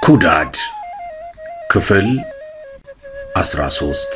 ኩዳድ ክፍል 13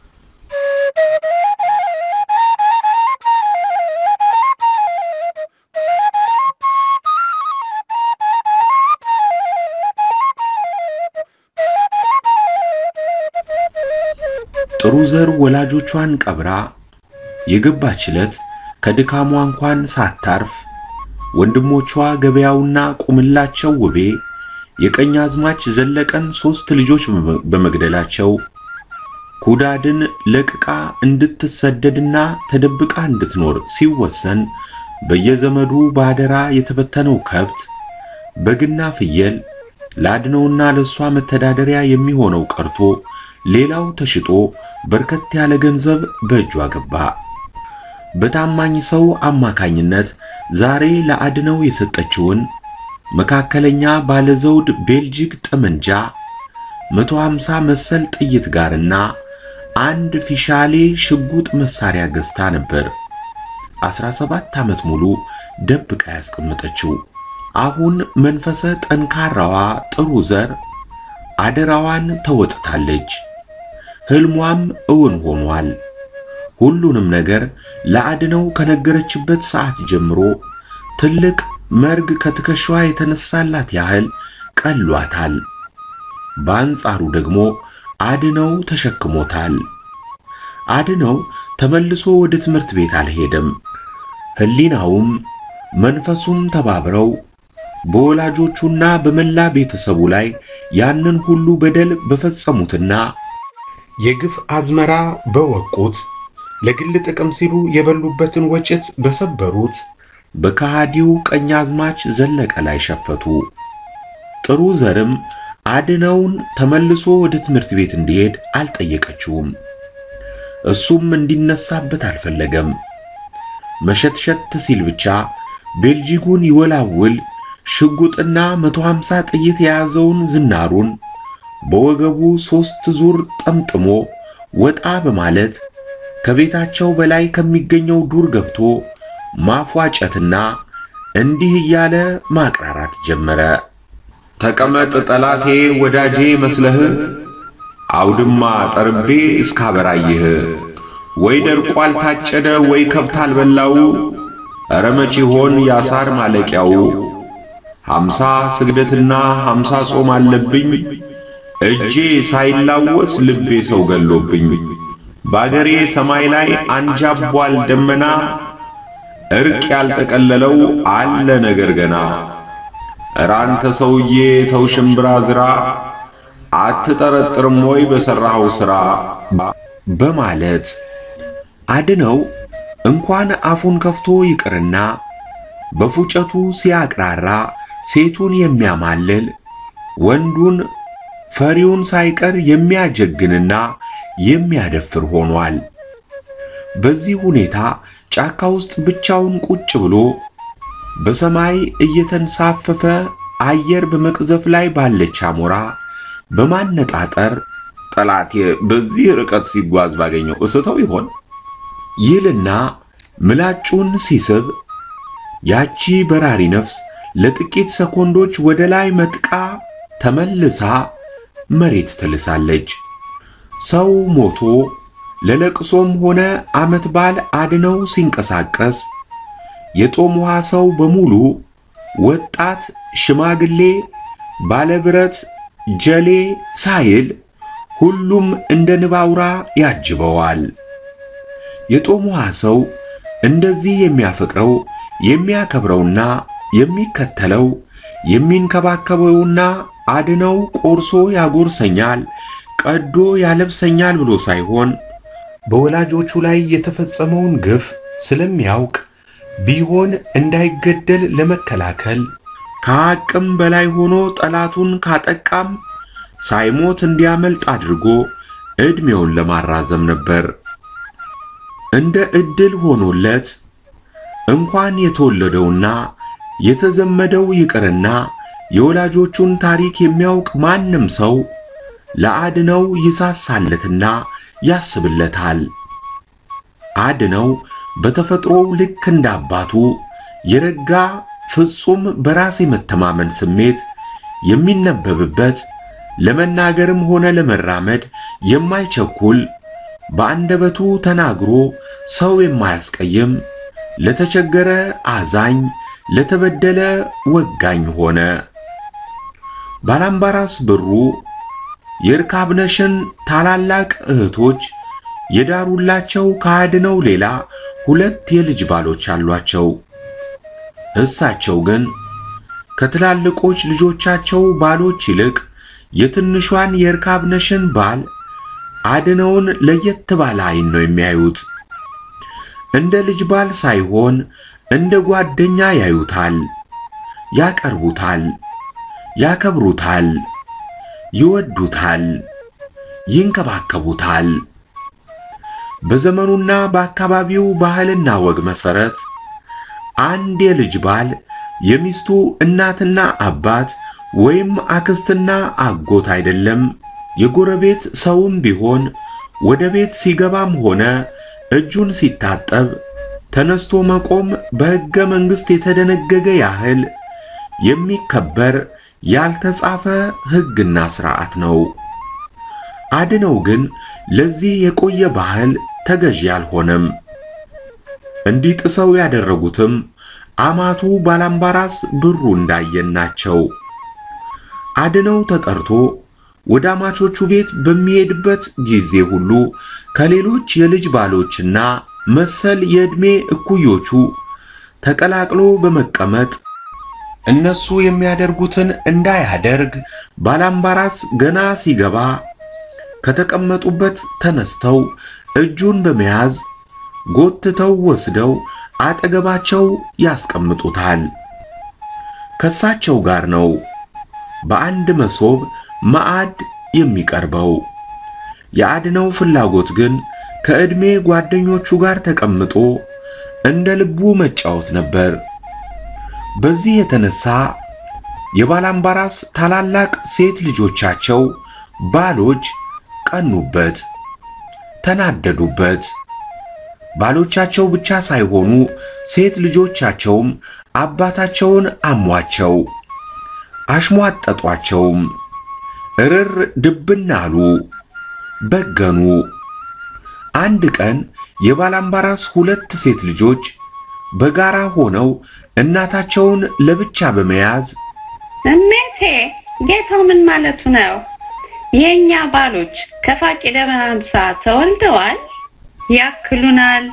ጥሩ ዘር ወላጆቿን ቀብራ የገባች ዕለት ከድካሟ እንኳን ሳታርፍ ወንድሞቿ ገበያውና ቁምላቸው ውቤ የቀኝ አዝማች ዘለቀን ሦስት ልጆች በመግደላቸው ኩዳድን ለቅቃ እንድትሰደድና ተደብቃ እንድትኖር ሲወሰን በየዘመዱ ባደራ የተበተነው ከብት በግና ፍየል ለአድነውና ለእሷ መተዳደሪያ የሚሆነው ቀርቶ ሌላው ተሽጦ በርከት ያለ ገንዘብ በእጇ ገባ። በታማኝ ሰው አማካኝነት ዛሬ ለአድነው የሰጠችውን መካከለኛ ባለዘውድ ቤልጂክ ጠመንጃ 150 መሰል ጥይት ጋርና አንድ ፊሻሌ ሽጉጥ መሳሪያ ገዝታ ነበር 17 ዓመት ሙሉ ደብቃ ያስቀመጠችው። አሁን መንፈሰ ጠንካራዋ ጥሩ ዘር አደራዋን ተወጥታለች። ሕልሟም እውን ሆኗል። ሁሉንም ነገር ለአድነው ከነገረችበት ሰዓት ጀምሮ ትልቅ መርግ ከትከሻዋ የተነሳላት ያህል ቀሏታል። በአንጻሩ ደግሞ አድነው ተሸክሞታል። አድነው ተመልሶ ወደ ትምህርት ቤት አልሄደም። ሕሊናውም መንፈሱም ተባብረው በወላጆቹና በመላ ቤተሰቡ ላይ ያንን ሁሉ በደል በፈጸሙትና የግፍ አዝመራ በወቁት ለግል ጥቅም ሲሉ የበሉበትን ወጭት በሰበሩት በከሃዲው ቀኛዝማች ዘለቀ ላይ ሸፈቱ። ጥሩ ዘርም አድነውን ተመልሶ ወደ ትምህርት ቤት እንዲሄድ አልጠየቀችውም። እሱም እንዲነሳበት አልፈለገም። መሸትሸት ሲል ብቻ ቤልጂጉን ይወላውል ሽጉጥና 150 ጥይት የያዘውን ዝናሩን በወገቡ ሦስት ዙር ጠምጥሞ ወጣ በማለት ከቤታቸው በላይ ከሚገኘው ዱር ገብቶ ማፏጨትና እንዲህ እያለ ማቅራራት ጀመረ። ተቀመጥ ጠላቴ ወዳጄ መስለህ አውድማ ጠርቤ እስካበራይህ ወይ ደርቆ አልታጨደ ወይ ከብት አልበላው ኧረ መቼ ሆን ያሳር ማለቂያው ሐምሳ ስግደትና ሐምሳ ጾም አለብኝ እጄ ሳይላወስ ልቤ ሰው ገሎብኝ በአገሬ ሰማይ ላይ አንጃቧል ደመና እርቅ ያልጠቀለለው አለ ነገር ገና ኧረ አንተ ሰውዬ ተው ሽምብራ ዝራ አትጠረጥርም ወይ በሠራኸው ሥራ በማለት አድነው እንኳን አፉን ከፍቶ ይቅርና በፉጨቱ ሲያቅራራ ሴቱን የሚያማልል ወንዱን ፈሪውን ሳይቀር የሚያጀግንና የሚያደፍር ሆኗል። በዚህ ሁኔታ ጫካ ውስጥ ብቻውን ቁጭ ብሎ በሰማይ እየተንሳፈፈ አየር በመቅዘፍ ላይ ባለች አሞራ በማነጣጠር ጠላቴ በዚህ ርቀት ሲጓዝ ባገኘው እስተው ይሆን ይልና ምላጩን ሲስብ ያቺ በራሪ ነፍስ ለጥቂት ሰኮንዶች ወደ ላይ መጥቃ ተመልሳ መሬት ትልሳለች። ሰው ሞቶ ለለቅሶም ሆነ ዓመት በዓል አድነው ሲንቀሳቀስ የጦም ውሃ ሰው በሙሉ ወጣት፣ ሽማግሌ፣ ባለብረት፣ ጀሌ ሳይል ሁሉም እንደ ንብ አውራ ያጅበዋል። የጦም ውሃ ሰው እንደዚህ የሚያፈቅረው የሚያከብረውና የሚከተለው የሚንከባከበውና አድነው ቆርሶ ያጎርሰኛል፣ ቀዶ ያለብሰኛል ብሎ ሳይሆን በወላጆቹ ላይ የተፈጸመውን ግፍ ስለሚያውቅ ቢሆን እንዳይገደል ለመከላከል ከአቅም በላይ ሆኖ ጠላቱን ካጠቃም ሳይሞት እንዲያመልጥ አድርጎ ዕድሜውን ለማራዘም ነበር። እንደ ዕድል ሆኖለት እንኳን የተወለደውና የተዘመደው ይቅርና የወላጆቹን ታሪክ የሚያውቅ ማንም ሰው ለአድነው ይሳሳለትና ያስብለታል። አድነው በተፈጥሮው ልክ እንዳባቱ የረጋ ፍጹም በራስ የመተማመን ስሜት የሚነበብበት ለመናገርም ሆነ ለመራመድ የማይቸኩል በአንደበቱ ተናግሮ ሰው የማያስቀይም ለተቸገረ አዛኝ ለተበደለ ወጋኝ ሆነ። ባላምባራስ ብሩ የርካብነሽን ታላላቅ እህቶች የዳሩላቸው ከአድነው ሌላ ሁለት የልጅ ባሎች አሏቸው። እሳቸው ግን ከትላልቆች ልጆቻቸው ባሎች ይልቅ የትንሿን የርካብነሽን ባል አድነውን ለየት ባለ ዓይን ነው የሚያዩት። እንደ ልጅ ባል ሳይሆን እንደ ጓደኛ ያዩታል፣ ያቀርቡታል፣ ያከብሩታል፣ ይወዱታል፣ ይንከባከቡታል። በዘመኑና በአካባቢው ባህልና ወግ መሰረት አንድ የልጅ ባል የሚስቱ እናትና አባት ወይም አክስትና አጎት አይደለም። የጎረቤት ሰውም ቢሆን ወደ ቤት ሲገባም ሆነ እጁን ሲታጠብ ተነስቶ መቆም በሕገ መንግሥት የተደነገገ ያህል የሚከበር ያልተጻፈ ሕግና ሥርዓት ነው። አድነው ግን ለዚህ የቆየ ባህል ተገዢ አልሆነም። እንዲጥሰው ያደረጉትም አማቱ ባላምባራስ ብሩ እንዳየን ናቸው። አድነው ተጠርቶ ወደ አማቾቹ ቤት በሚሄድበት ጊዜ ሁሉ ከሌሎች የልጅ ባሎችና መሰል የዕድሜ እኩዮቹ ተቀላቅሎ በመቀመጥ እነሱ የሚያደርጉትን እንዳያደርግ ባላምባራስ ገና ሲገባ ከተቀመጡበት ተነስተው እጁን በመያዝ ጎትተው ወስደው አጠገባቸው ያስቀምጡታል። ከሳቸው ጋር ነው በአንድ መሶብ ማዕድ የሚቀርበው። የአድነው ፍላጎት ግን ከዕድሜ ጓደኞቹ ጋር ተቀምጦ እንደ ልቡ መጫወት ነበር። በዚህ የተነሳ የባላምባራስ ታላላቅ ሴት ልጆቻቸው ባሎች ቀኑበት፣ ተናደዱበት። ባሎቻቸው ብቻ ሳይሆኑ ሴት ልጆቻቸውም አባታቸውን አሟቸው፣ አሽሟጠጧቸውም። እርር ድብን አሉ፣ በገኑ። አንድ ቀን የባላምባራስ ሁለት ሴት ልጆች በጋራ ሆነው እናታቸውን ለብቻ በመያዝ እሜቴ ጌታው ምን ማለቱ ነው? የኛ ባሎች ከፋቂ ደመናንሳ ተወልደዋል፣ ያክሉናል፣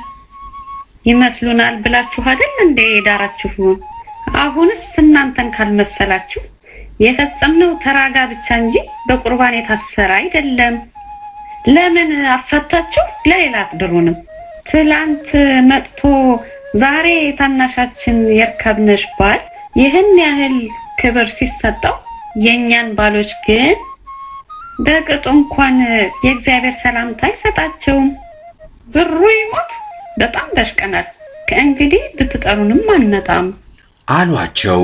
ይመስሉናል ብላችሁ አይደል እንዴ የዳራችሁን? አሁንስ እናንተን ካልመሰላችሁ የፈጸምነው ተራጋ ብቻ እንጂ በቁርባን የታሰረ አይደለም። ለምን አፈታችሁ ለሌላ አትድሩንም? ትላንት መጥቶ ዛሬ ታናሻችን የርካብነሽ ባል ይህን ያህል ክብር ሲሰጠው የእኛን ባሎች ግን በቅጡ እንኳን የእግዚአብሔር ሰላምታ አይሰጣቸውም። ብሩ ይሞት በጣም ደሽቀናል። ከእንግዲህ ብትጠሩንም አንመጣም አሏቸው።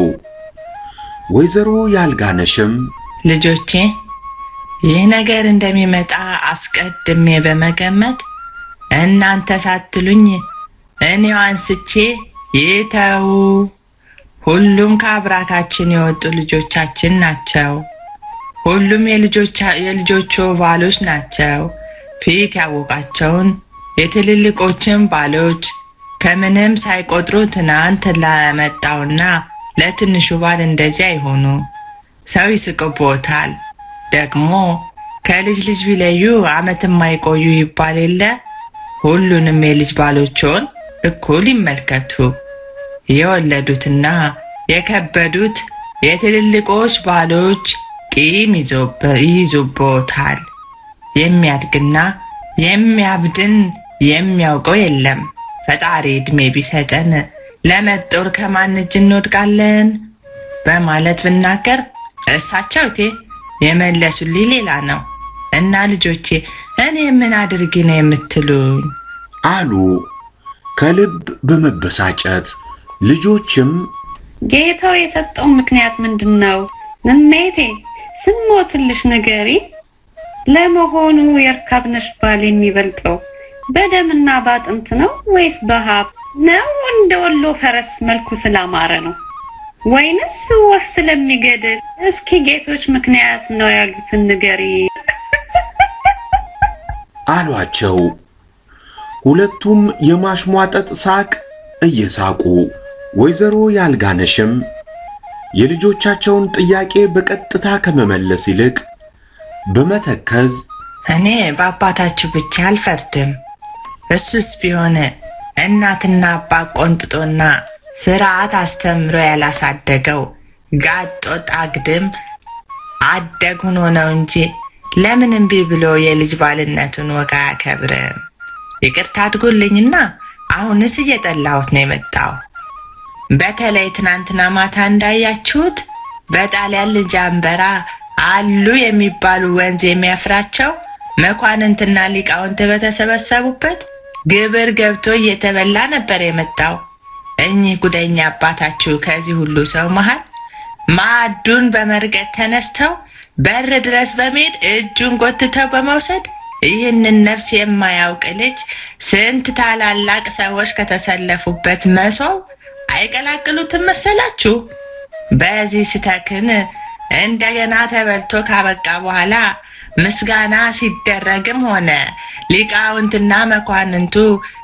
ወይዘሮ ያልጋነሽም ልጆቼ ይህ ነገር እንደሚመጣ አስቀድሜ በመገመት እናንተ ሳትሉኝ እኔው አንስቼ ይተው፣ ሁሉም ከአብራካችን የወጡ ልጆቻችን ናቸው። ሁሉም የልጆቹ ባሎች ናቸው። ፊት ያወቃቸውን የትልልቆችን ባሎች ከምንም ሳይቆጥሩ ትናንት ለመጣውና ለትንሹ ባል እንደዚህ አይሆኑ። ሰው ይስቅቦታል። ደግሞ ከልጅ ልጅ ቢለዩ ዓመት የማይቆዩ ይባል የለ። ሁሉንም የልጅ ባሎችን እኩል ይመልከቱ። የወለዱትና የከበዱት የትልልቆች ባሎች ቂም ይይዙቦታል። የሚያድግና የሚያብድን የሚያውቀው የለም። ፈጣሪ ዕድሜ ቢሰጠን ለመጦር ከማን እጅ እንወድቃለን በማለት ብናገር እሳቸው እቴ የመለሱልኝ ሌላ ነው። እና ልጆቼ እኔ ምን አድርጊ ነው የምትሉኝ? አሉ ከልብ በመበሳጨት ልጆችም ጌታው የሰጠው ምክንያት ምንድን ነው? እሜቴ ስሞትልሽ ንገሪ። ለመሆኑ የርካብነሽ ባል የሚበልጠው በደምና በአጥንት ነው ወይስ በሀብ ነው? እንደ ወሎ ፈረስ መልኩ ስላማረ ነው? ወይንስ ወፍ ስለሚገድል? እስኪ ጌቶች ምክንያት ነው ያሉትን ንገሪ። አሏቸው። ሁለቱም የማሽሟጠጥ ሳቅ እየሳቁ ወይዘሮ ያልጋነሽም የልጆቻቸውን ጥያቄ በቀጥታ ከመመለስ ይልቅ በመተከዝ እኔ በአባታችሁ ብቻ አልፈርድም። እሱስ ቢሆን እናትና አባት ቆንጥጦና ስርዓት አስተምሮ ያላሳደገው ጋጦ ጣግድም አደግ ሆኖ ነው እንጂ ለምን እምቢ ብሎ የልጅ ባልነቱን ወግ አያከብርም? ይቅርታ አድጎልኝና አሁንስ እየጠላሁት ነው የመጣው። በተለይ ትናንትና ማታ እንዳያችሁት በጣሊያን ልጅ አንበራ አሉ የሚባሉ ወንዝ የሚያፍራቸው መኳንንትና ሊቃውንት በተሰበሰቡበት ግብር ገብቶ እየተበላ ነበር የመጣው። እኚህ ጉደኛ አባታችሁ ከዚህ ሁሉ ሰው መሃል ማዕዱን በመርገጥ ተነስተው በር ድረስ በመሄድ እጁን ጎትተው በመውሰድ ይህንን ነፍስ የማያውቅ ልጅ ስንት ታላላቅ ሰዎች ከተሰለፉበት መሶብ አይቀላቅሉትም መሰላችሁ? በዚህ ስተክን እንደገና ተበልቶ ካበቃ በኋላ ምስጋና ሲደረግም ሆነ ሊቃውንትና መኳንንቱ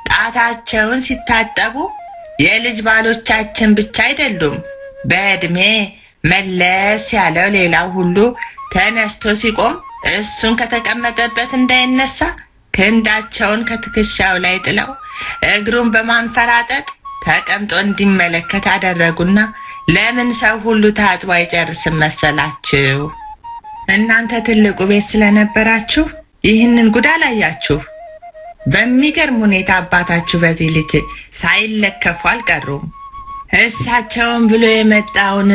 ጣታቸውን ሲታጠቡ የልጅ ባሎቻችን ብቻ አይደሉም፣ በዕድሜ መለስ ያለው ሌላው ሁሉ ተነስቶ ሲቆም እሱን ከተቀመጠበት እንዳይነሳ ክንዳቸውን ከትከሻው ላይ ጥለው እግሩን በማንፈራጠጥ ተቀምጦ እንዲመለከት አደረጉና ለምን ሰው ሁሉ ታጥቦ አይጨርስም መሰላችሁ? እናንተ ትልቁ ቤት ስለነበራችሁ ይህንን ጉድ አላያችሁ። በሚገርም ሁኔታ አባታችሁ በዚህ ልጅ ሳይለከፉ አልቀሩም። እሳቸውን ብሎ የመጣውን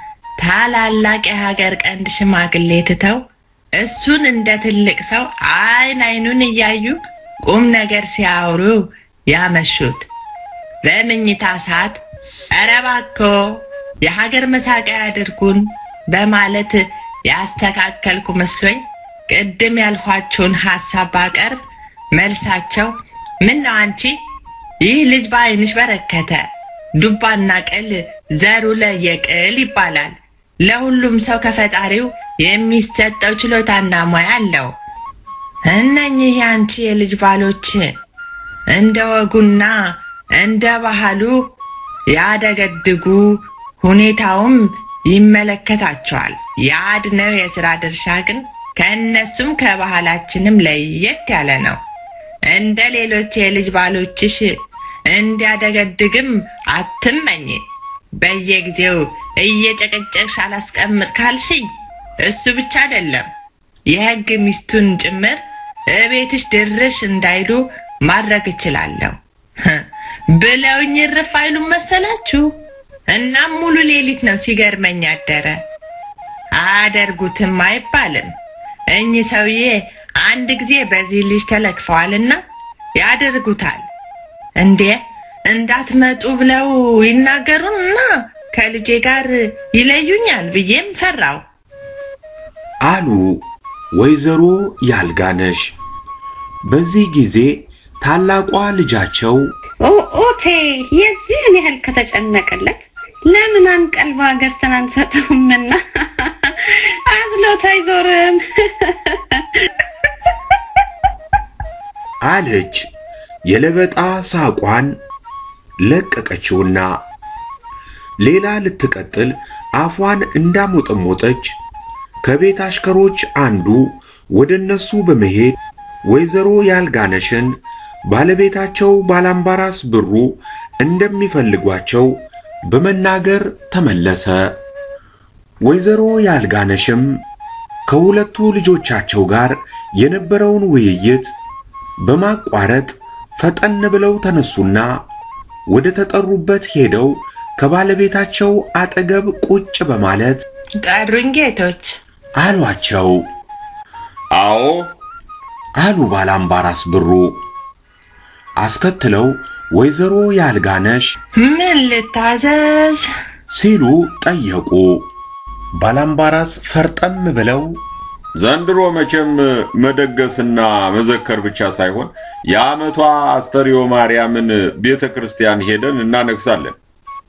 ታላላቅ የሀገር ቀንድ ሽማግሌ ትተው እሱን እንደ ትልቅ ሰው አይን አይኑን እያዩ ቁም ነገር ሲያወሩ ያመሹት። በምኝታ ሰዓት ኧረ እባክዎ የሀገር መሳቂያ ያድርጉን በማለት ያስተካከልኩ መስሎኝ ቅድም ያልኋችሁን ሀሳብ ባቀርብ መልሳቸው ምን ነው አንቺ ይህ ልጅ በአይንሽ በረከተ ዱባና ቅል ዘሩ ለየቅል ይባላል። ለሁሉም ሰው ከፈጣሪው የሚሰጠው ችሎታና ሙያ አለው። እነኚህ የአንቺ የልጅ ባሎች እንደ ወጉና እንደ ባህሉ ያደገድጉ፣ ሁኔታውም ይመለከታቸዋል። የአድነው የሥራ ድርሻ ግን ከእነሱም ከባህላችንም ለየት ያለ ነው። እንደ ሌሎች የልጅ ባሎችሽ እንዲያደገድግም አትመኝ። በየጊዜው እየጨቀጨቅሽ አላስቀምጥ ካልሽኝ እሱ ብቻ አይደለም የሕግ ሚስቱን ጭምር እቤትሽ ድርሽ እንዳይሉ ማድረግ እችላለሁ ብለውኝ እርፍ አይሉም መሰላችሁ? እናም ሙሉ ሌሊት ነው ሲገርመኝ አደረ። አያደርጉትም አይባልም። እኚህ ሰውዬ አንድ ጊዜ በዚህ ልጅ ተለክፈዋልና ያደርጉታል። እንዴ እንዳትመጡ ብለው ይናገሩን እና ከልጄ ጋር ይለዩኛል ብዬም ፈራው። አሉ ወይዘሮ ያልጋነሽ። በዚህ ጊዜ ታላቋ ልጃቸው ኦቴ የዚህን ያህል ከተጨነቀለት ለምን አንቀልባ ገዝተን አንሰጠውምና አዝሎት አይዞርም። አለች የለበጣ ሳቋን ለቀቀችውና ሌላ ልትቀጥል አፏን እንዳሞጠሞጠች ከቤት አሽከሮች አንዱ ወደ እነሱ በመሄድ ወይዘሮ ያልጋነሽን ባለቤታቸው ባላምባራስ ብሩ እንደሚፈልጓቸው በመናገር ተመለሰ። ወይዘሮ ያልጋነሽም ከሁለቱ ልጆቻቸው ጋር የነበረውን ውይይት በማቋረጥ ፈጠን ብለው ተነሱና ወደ ተጠሩበት ሄደው ከባለቤታቸው አጠገብ ቁጭ በማለት ጠሩኝ ጌቶች። አሏቸው። አዎ አሉ ባላምባራስ ብሩ። አስከትለው ወይዘሮ ያልጋነሽ ምን ልታዘዝ? ሲሉ ጠየቁ። ባላምባራስ ፈርጠም ብለው ዘንድሮ መቼም መደገስና መዘከር ብቻ ሳይሆን የዓመቷ አስተርዮ ማርያምን ቤተ ክርስቲያን ሄደን እናነግሳለን።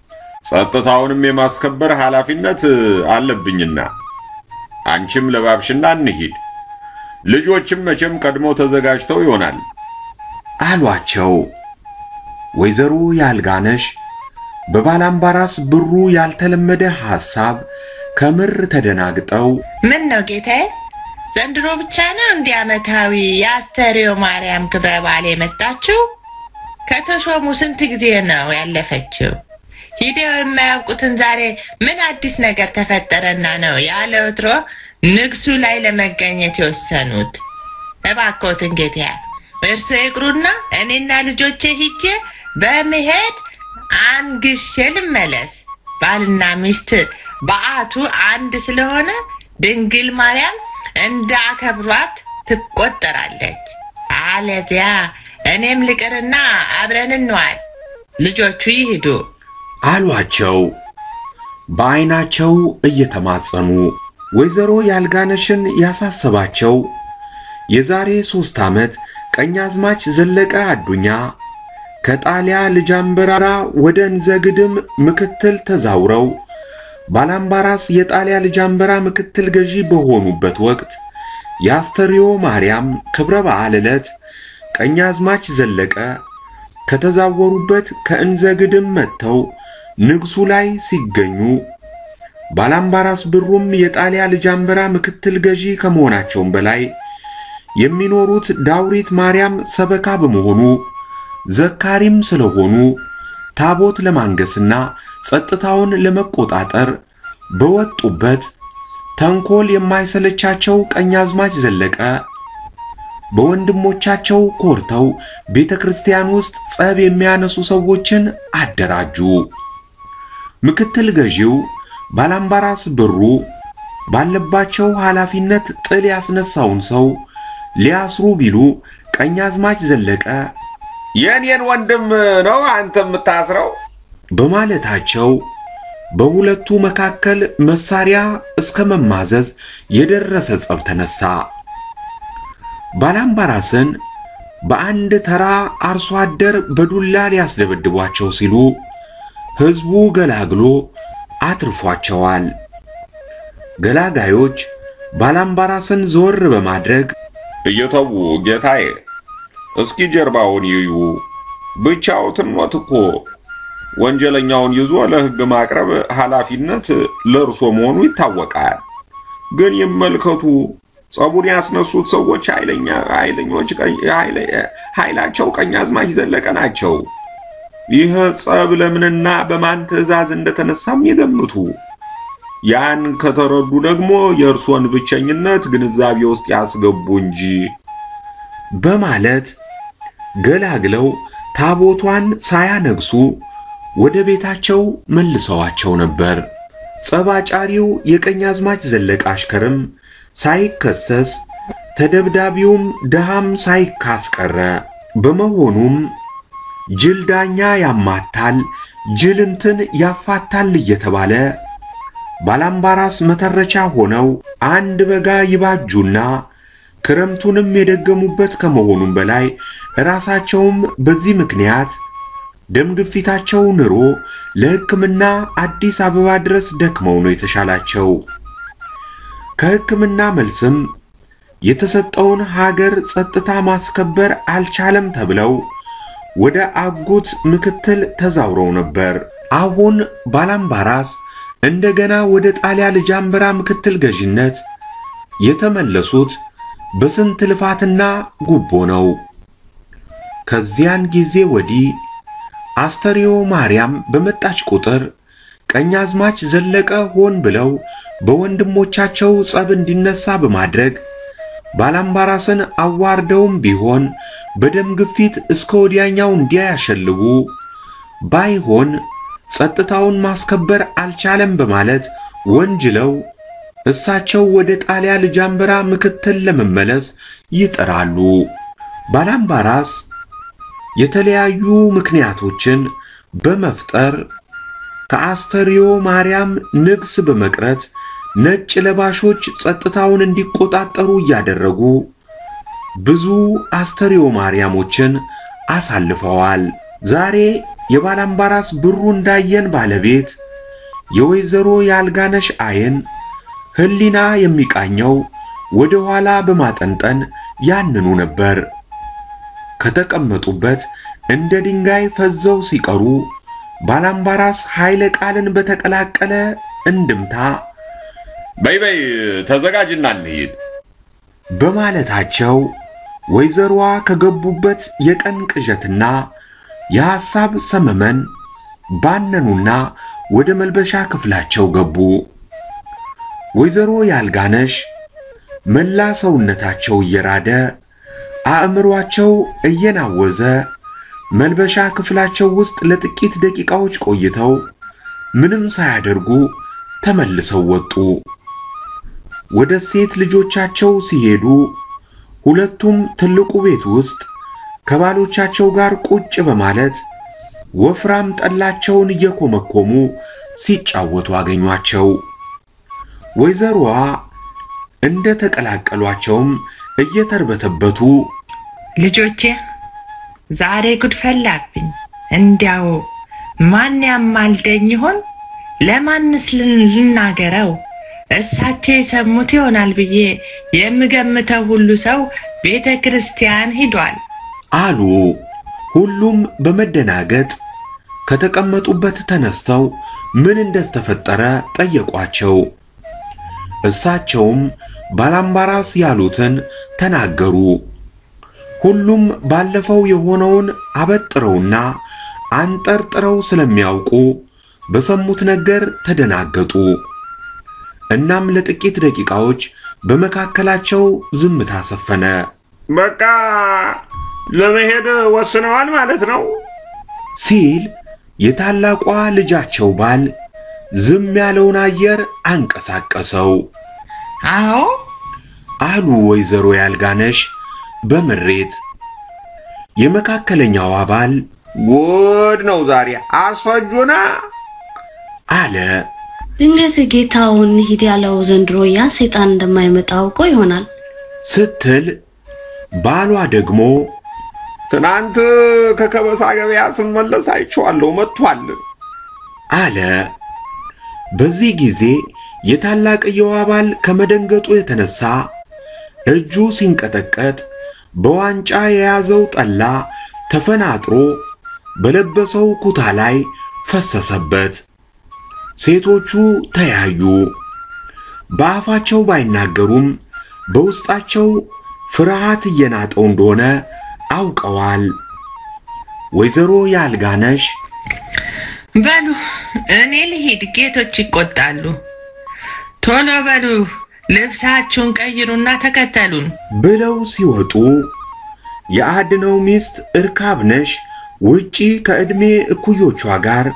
ጸጥታውንም የማስከበር ኃላፊነት አለብኝና አንቺም ለባብሽና እንሂድ። ልጆችም መቼም ቀድሞ ተዘጋጅተው ይሆናል አሏቸው። ወይዘሮ ያልጋነሽ በባላምባራስ ብሩ ያልተለመደ ሐሳብ ከምር ተደናግጠው ምን ነው ጌታዬ? ዘንድሮ ብቻ ነው እንዲህ ዓመታዊ የአስተርዮ ማርያም ክብረ በዓል የመጣችው? ከተሾሙ ስንት ጊዜ ነው ያለፈችው? ሂደው የማያውቁትን ዛሬ ምን አዲስ ነገር ተፈጠረና ነው ያለ ወትሮ ንግሱ ላይ ለመገኘት የወሰኑት? እባክዎትን ጌታዬ እርሶ ይቅሩና እኔና ልጆቼ ሂጄ በመሄድ አንግሼ ልመለስ። ባልና ሚስት በዓቱ አንድ ስለሆነ ድንግል ማርያም እንደ አከብሯት ትቆጠራለች። አለዚያ እኔም ልቅርና አብረን እንዋል። ልጆቹ ይሂዱ። አሏቸው። በዐይናቸው እየተማጸኑ ወይዘሮ ያልጋነሽን ያሳሰባቸው የዛሬ ሦስት ዓመት ቀኛዝማች ዘለቀ አዱኛ ከጣሊያ ልጃንበራራ ወደ እንዘግድም ምክትል ተዛውረው ባላምባራስ የጣሊያ ልጃንበራ ምክትል ገዢ በሆኑበት ወቅት የአስተርዮ ማርያም ክብረ በዓል ዕለት ቀኛዝማች ዘለቀ ከተዛወሩበት ከእንዘግድም መጥተው ንግሱ ላይ ሲገኙ ባላምባራስ ብሩም የጣሊያ ልጃንበራ ምክትል ገዢ ከመሆናቸውም በላይ የሚኖሩት ዳውሪት ማርያም ሰበካ በመሆኑ ዘካሪም ስለሆኑ ታቦት ለማንገስና ጸጥታውን ለመቆጣጠር በወጡበት ተንኮል የማይሰለቻቸው ቀኛዝማች ዘለቀ በወንድሞቻቸው ኮርተው ቤተ ክርስቲያን ውስጥ ጸብ የሚያነሱ ሰዎችን አደራጁ። ምክትል ገዢው ባላምባራስ ብሩ ባለባቸው ኃላፊነት ጥል ያስነሳውን ሰው ሊያስሩ ቢሉ ቀኛዝማች ዘለቀ የእኔን ወንድም ነው አንተ የምታስረው? በማለታቸው በሁለቱ መካከል መሳሪያ እስከ መማዘዝ የደረሰ ጸብ ተነሳ። ባላምባራስን በአንድ ተራ አርሶ አደር በዱላ ሊያስደበድቧቸው ሲሉ ሕዝቡ ገላግሎ አትርፏቸዋል። ገላጋዮች ባላምባራስን ዞር በማድረግ እየተዉ ጌታዬ፣ እስኪ ጀርባውን ይዩ። ብቻዎትን ኖት እኮ ወንጀለኛውን ይዞ ለሕግ ማቅረብ ኃላፊነት ለእርሶ መሆኑ ይታወቃል። ግን ይመልከቱ፣ ጸቡን ያስነሱት ሰዎች ኃይለኛ ኃይለኞች ኃይላቸው ቀኛዝማች ዘለቀ ናቸው። ይህ ጸብ ለምንና በማን ትዕዛዝ እንደተነሳም ይገምቱ። ያን ከተረዱ ደግሞ የእርሶን ብቸኝነት ግንዛቤ ውስጥ ያስገቡ እንጂ በማለት ገላግለው ታቦቷን ሳያነግሱ ወደ ቤታቸው መልሰዋቸው ነበር። ጸባጫሪው የቀኛዝማች ዘለቀ አሽከርም ሳይከሰስ ተደብዳቢውም ድሃም ሳይካስ ቀረ። በመሆኑም ጅል ዳኛ ያማታል፣ ጅል እንትን ያፋታል እየተባለ ባላምባራስ መተረቻ ሆነው አንድ በጋ ይባጁና ክረምቱንም የደገሙበት ከመሆኑም በላይ ራሳቸውም በዚህ ምክንያት ደም ግፊታቸው ንሮ ለሕክምና አዲስ አበባ ድረስ ደክመው ነው የተሻላቸው። ከሕክምና መልስም የተሰጠውን ሀገር ጸጥታ ማስከበር አልቻለም ተብለው ወደ አጎት ምክትል ተዛውረው ነበር። አሁን ባላምባራስ እንደገና ወደ ጣሊያ ልጃንበራ ምክትል ገዢነት የተመለሱት በስንት ልፋትና ጉቦ ነው። ከዚያን ጊዜ ወዲህ አስተርዮ ማርያም በመጣች ቁጥር ቀኛዝማች ዘለቀ ሆን ብለው በወንድሞቻቸው ጸብ እንዲነሳ በማድረግ ባላምባራስን አዋርደውም ቢሆን በደም ግፊት እስከ ወዲያኛው እንዲያያሸልቡ ባይሆን ጸጥታውን ማስከበር አልቻለም በማለት ወንጅለው እሳቸው ወደ ጣሊያ ልጃንበራ ምክትል ለመመለስ ይጥራሉ። ባላምባራስ የተለያዩ ምክንያቶችን በመፍጠር ከአስተርዮ ማርያም ንግስ በመቅረት ነጭ ለባሾች ጸጥታውን እንዲቆጣጠሩ እያደረጉ ብዙ አስተርዮ ማርያሞችን አሳልፈዋል። ዛሬ የባላምባራስ ብሩ እንዳየን ባለቤት የወይዘሮ የአልጋነሽ አይን ሕሊና የሚቃኘው ወደ ኋላ በማጠንጠን ያንኑ ነበር። ከተቀመጡበት እንደ ድንጋይ ፈዘው ሲቀሩ ባላምባራስ ኃይለ ቃልን በተቀላቀለ እንድምታ በይ በይ ተዘጋጅና እንሂድ በማለታቸው ወይዘሮዋ ከገቡበት የቀን ቅዠትና የሐሳብ ሰመመን ባነኑና ወደ መልበሻ ክፍላቸው ገቡ። ወይዘሮ ያልጋነሽ መላ ሰውነታቸው እየራደ አእምሯቸው እየናወዘ መልበሻ ክፍላቸው ውስጥ ለጥቂት ደቂቃዎች ቆይተው ምንም ሳያደርጉ ተመልሰው ወጡ። ወደ ሴት ልጆቻቸው ሲሄዱ ሁለቱም ትልቁ ቤት ውስጥ ከባሎቻቸው ጋር ቁጭ በማለት ወፍራም ጠላቸውን እየኮመኮሙ ሲጫወቱ አገኟቸው። ወይዘሮዋ እንደ ተቀላቀሏቸውም እየተርበተበቱ ልጆቼ ዛሬ ጉድ ፈላብኝ። እንዲያው ማን ያማልደኝ ይሆን? ለማንስ ልን- ልናገረው? እሳቸው የሰሙት ይሆናል ብዬ የምገምተው ሁሉ ሰው ቤተ ክርስቲያን ሂዷል። አሉ። ሁሉም በመደናገጥ ከተቀመጡበት ተነስተው ምን እንደተፈጠረ ጠየቋቸው። እሳቸውም ባላምባራስ ያሉትን ተናገሩ። ሁሉም ባለፈው የሆነውን አበጥረውና አንጠርጥረው ስለሚያውቁ በሰሙት ነገር ተደናገጡ። እናም ለጥቂት ደቂቃዎች በመካከላቸው ዝምታ ሰፈነ። በቃ ለመሄድ ወስነዋል ማለት ነው ሲል የታላቋ ልጃቸው ባል ዝም ያለውን አየር አንቀሳቀሰው አዎ አሉ ወይዘሮ ያልጋነሽ በምሬት። የመካከለኛዋ ባል ጉድ ነው ዛሬ አስፈጁና አለ። ድንገት ጌታውን ሂድ ያለው ዘንድሮ ያ ሰይጣን እንደማይመጣ አውቆ ይሆናል። ስትል ባሏ ደግሞ ትናንት ከከበሳ ገበያ ስመለስ አይቼዋለሁ መጥቷል አለ። በዚህ ጊዜ የታላቅየዋ ባል ከመደንገጡ የተነሳ እጁ ሲንቀጠቀጥ በዋንጫ የያዘው ጠላ ተፈናጥሮ በለበሰው ኩታ ላይ ፈሰሰበት። ሴቶቹ ተያዩ። በአፋቸው ባይናገሩም በውስጣቸው ፍርሃት እየናጠው እንደሆነ አውቀዋል። ወይዘሮ ያልጋነሽ በሉ እኔ ልሂድ፣ ጌቶች ይቆጣሉ። ቶሎ በሉ ልብሳችሁን ቀይሩና ተከተሉን። ብለው ሲወጡ የአድነው ሚስት እርካብነሽ ውጪ ከዕድሜ እኩዮቿ ጋር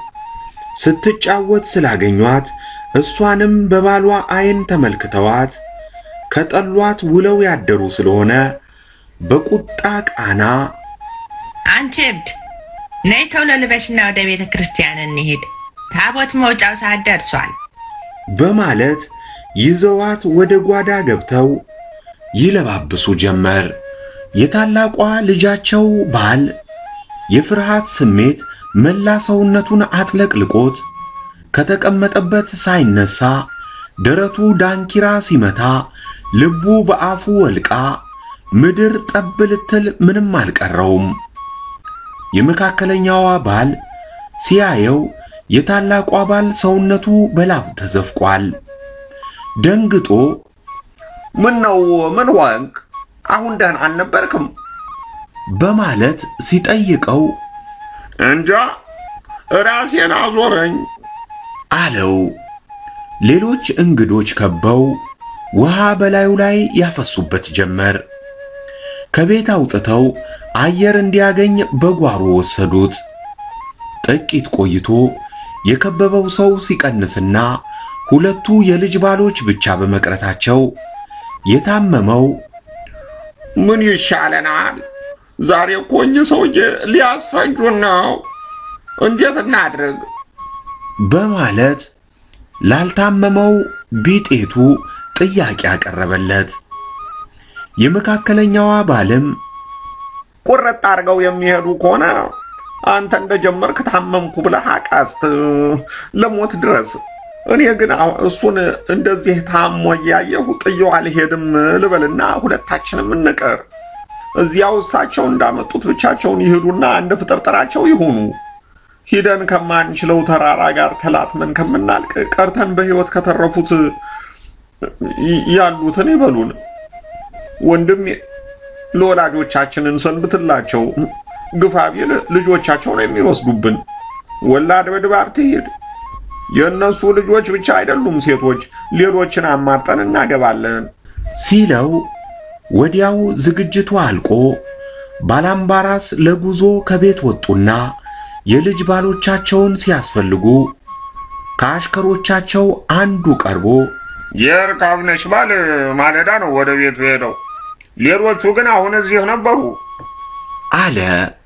ስትጫወት ስላገኟት እሷንም በባሏ አይን ተመልክተዋት ከጠሏት ውለው ያደሩ ስለሆነ በቁጣ ቃና አንቺ እብድ ነይ ቶሎ ልበሽና ወደ ቤተ ክርስቲያን እንሂድ። ታቦት መውጫው ሰዓት ደርሷል። በማለት ይዘዋት ወደ ጓዳ ገብተው ይለባብሱ ጀመር። የታላቋ ልጃቸው ባል የፍርሃት ስሜት መላ ሰውነቱን አጥለቅልቆት ከተቀመጠበት ሳይነሳ ደረቱ ዳንኪራ ሲመታ ልቡ በአፉ ወልቃ ምድር ጠብ ልትል ምንም አልቀረውም። የመካከለኛዋ ባል ሲያየው የታላቋ ባል ሰውነቱ በላብ ተዘፍቋል። ደንግጦ ምን ነው ምን ሆንክ አሁን ደህና አልነበርክም በማለት ሲጠይቀው እንጃ ራሴን አዞረኝ አለው። ሌሎች እንግዶች ከበው ውሃ በላዩ ላይ ያፈሱበት ጀመር። ከቤት አውጥተው አየር እንዲያገኝ በጓሮ ወሰዱት። ጥቂት ቆይቶ የከበበው ሰው ሲቀንስና ሁለቱ የልጅ ባሎች ብቻ በመቅረታቸው የታመመው ምን ይሻለናል ዛሬ እኮ እኚህ ሰውዬ ሊያስፈጁን ነው እንዴት እናድርግ በማለት ላልታመመው ቢጤቱ ጥያቄ አቀረበለት። የመካከለኛዋ ባልም ቁርጥ አድርገው የሚሄዱ ከሆነ አንተ እንደጀመርክ ታመምኩ ብለህ አቃስት ለሞት ድረስ። እኔ ግን አሁ- እሱን እንደዚህ ታሞ እያየሁ ጥየው አልሄድም ልበልና ሁለታችንም እንቀር። እዚያው እሳቸው እንዳመጡት ብቻቸውን ይሄዱና እንደ ፍጥርጥራቸው ይሆኑ። ሂደን ከማንችለው ተራራ ጋር ተላትመን ከምናልቅ ቀርተን በሕይወት ከተረፉት ይ- ያሉትን ይበሉን። ወንድም ለወላጆቻችንን ሰንብትላቸው። ግፋ ቢል ልጆቻቸው ነው የሚወስዱብን። ወላድ በድባብ ትሂድ። የእነሱ ልጆች ብቻ አይደሉም ሴቶች፣ ሌሎችን አማርጠን እናገባለን። ሲለው ወዲያው ዝግጅቱ አልቆ ባላምባራስ ለጉዞ ከቤት ወጡና የልጅ ባሎቻቸውን ሲያስፈልጉ ከአሽከሮቻቸው አንዱ ቀርቦ የእርካብነሽ ባል ማለዳ ነው ወደ ቤቱ ሄደው፣ ሌሎቹ ግን አሁን እዚህ ነበሩ። አለ።